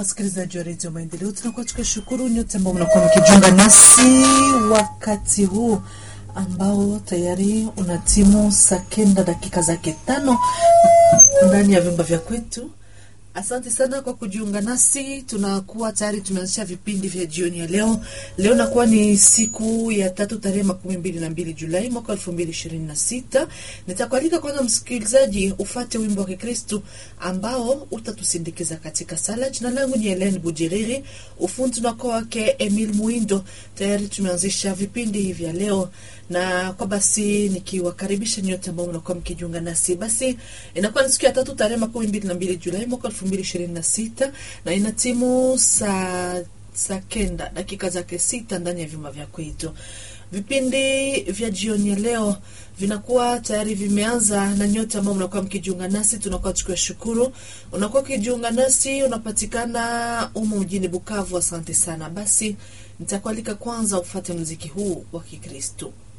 Wasikilizaji wa redio Maendeleo, tunakuwa tukishukuru nyote ambao mnakuwa mkijiunga nasi wakati huu ambao tayari una timu saa kenda dakika zake tano ndani ya vyumba vya kwetu. Asante sana kwa kujiunga nasi. Tunakuwa tayari tumeanzisha vipindi vya jioni ya leo. Leo nakuwa ni siku ya tatu tarehe makumi mbili na mbili Julai mwaka elfu mbili ishirini na sita. Nitakualika kwanza, msikilizaji, ufate wimbo wa Kikristu ambao utatusindikiza katika sala. Jina langu ni Helen Bujeriri, ufundi unakuwa wake Emil Muindo. Tayari tumeanzisha vipindi hivi vya leo na kwa basi nikiwakaribisha nyote ambao mnakuwa mkijiunga nasi, basi inakuwa ni siku ya tatu tarehe makumi mbili na mbili Julai mwaka elfu mbili ishirini na sita na ina timu saa saa kenda dakika zake sita ndani ya vyuma vya kwetu. Vipindi vya jioni ya leo vinakuwa tayari vimeanza, na nyote ambao mnakuwa mkijiunga nasi tunakuwa tukiwashukuru. Unakuwa ukijiunga nasi, unapatikana umo mjini Bukavu. Asante sana. Basi nitakualika kwanza ufate muziki huu wa Kikristo.